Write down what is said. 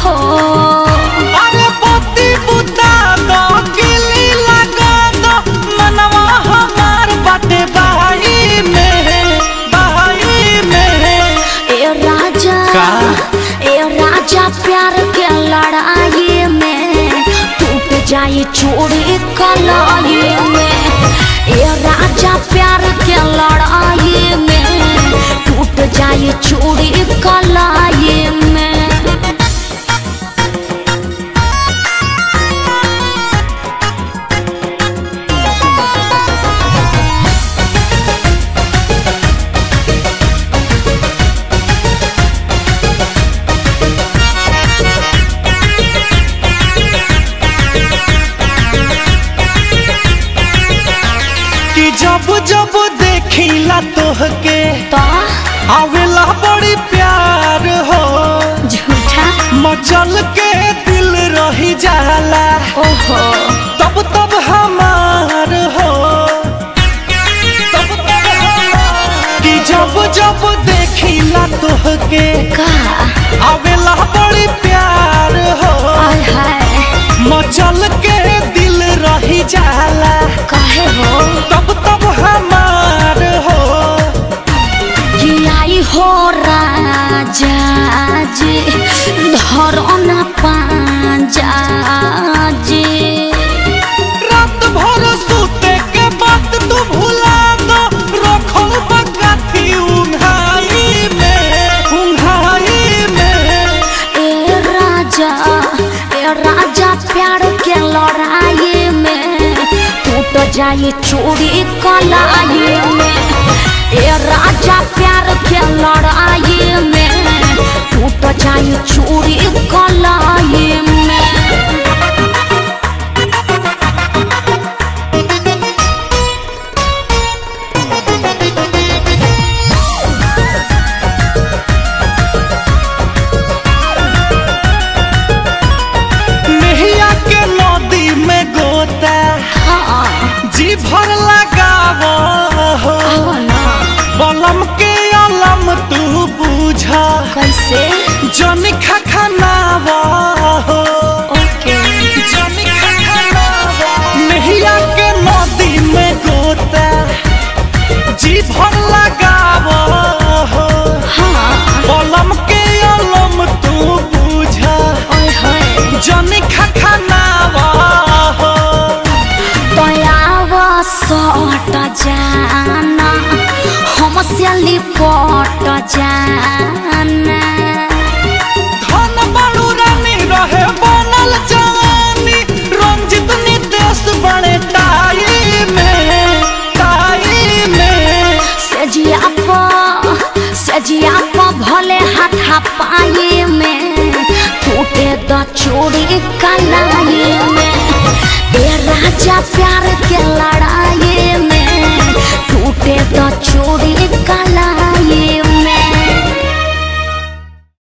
हो अरे पोती बुता दो किली लगा दो मनवा हमार बाटे बाई में बाई में ए राजा का? ए राजा प्यार के लड़ाई में टूट जाए चूड़ी कलाई में ए राजा प्यार के लड़ाई में टूट जाए चूड़ी कलाई में कि जब जब देखिला तोहके तो आवेला बड़ी प्यार हो झूठा मचल के दिल रही जाला ओहो तब तब हमार हो तब तब हमार कि जब जब देखिला तोहके का आवेला बड़ी प्यार हो आय हाय मचल के दिल रही जाला काहे हो तब तब हमार हो कि आई हो राजा जी धरो न पाजा जी रात भर सूते के बात तू भुला दो रखो बगाती उंघाई में उंघाई में ए राजा ए राजा प्यार के लड़ाई में टूट जाए चूड़ी कलाई में ए राजा प्यार के लड़ाई में टूट जाए चूड़ी कलाई में नहिया के नदी में गोता हाँ जी भर लगावो हो आओ ना बलम के अलम तू बूझा कैसे जन खखनावा हो ओके जन खखनावा नहिया के नदी में गोता जी भर लगावो हो हाँ बलम के अलम तू बूझा ओए होए जन खखनावा हो दयाव सट जाना हमसे लिपट जाना धन बड़ू रानी रहे बनल जवानी रंजित नितेश बड़े टाई में टाई में सजिया प सजिया प भले हाथा पाए में टूटे द चूड़ी कलाई में ए राजा प्यार के लड़ाई